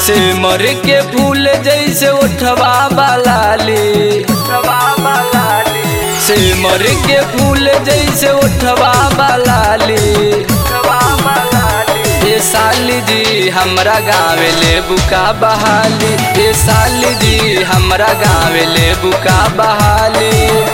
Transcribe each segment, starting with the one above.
से मर के फूल जैसे उठवा बालाली से मर के फूल जैसे उठवा बालाली ये साली जी हमरा गाँव ले बुका बहाली ये साली जी हमरा गाँव ले बुका बहाली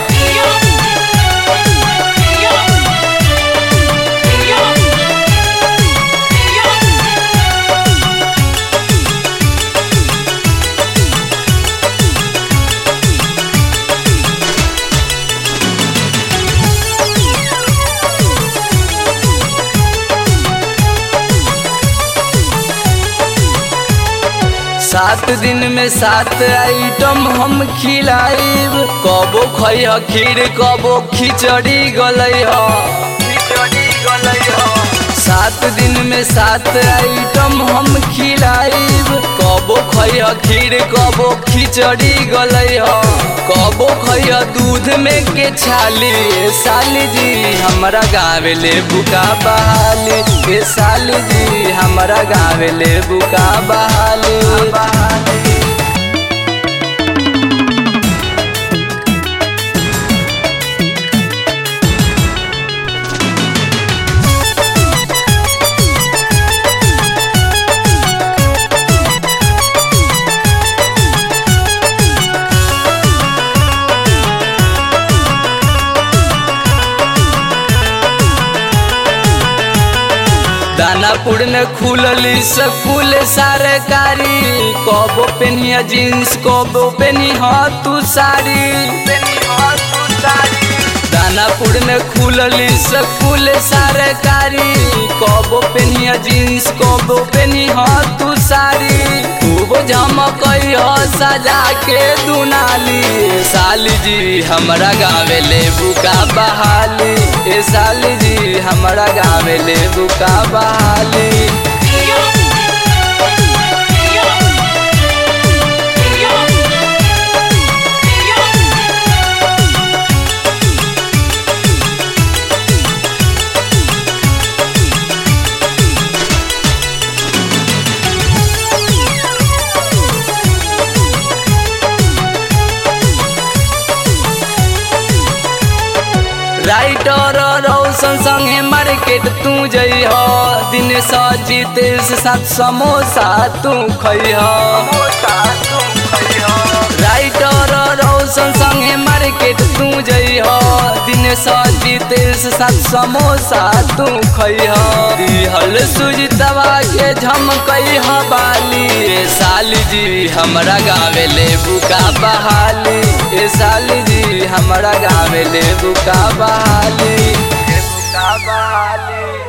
सात दिन में सात आइटम हम खिलाइब कबो खैह खीर कबो खिचड़ी गलै सात दिन में सात आइटम हम खिलाइब कबो खैह खीर कबो खिचड़ी गलै कबो खैह दूध में के छाली ए साली जी हमरा गाँव ले बुका बहाली ए साली जी हमरा गाँव ले बुका बहाली दानापुर में खुलली स्कूल सरकारी कबो पेनिया जींस कबो पेनी तू साड़ी दानापुर में खुलली स्कूल सरकारी कबो पेनिया जींस कबो पेनी तू साड़ी खूब झमक सजा के दुनाली साली जी हमरा गाँव ले बुका बहाली ए साली जी हमरा गाँव ले बुका बहाली राइटर रौशन संगे मार्केट तू जइह दिन सजीत से साथ समोसा तू खइह राइटर रौशन संगे मार्केट तू जइह दिन सजीत से साथ समोसा तू खइह दिहल सुजितवा के झमकइह बाली ए साली जी हमरा गाँव ले बुका बहाली ए साली जी हमरा गाँव ले बुका बहाली बुका बहाली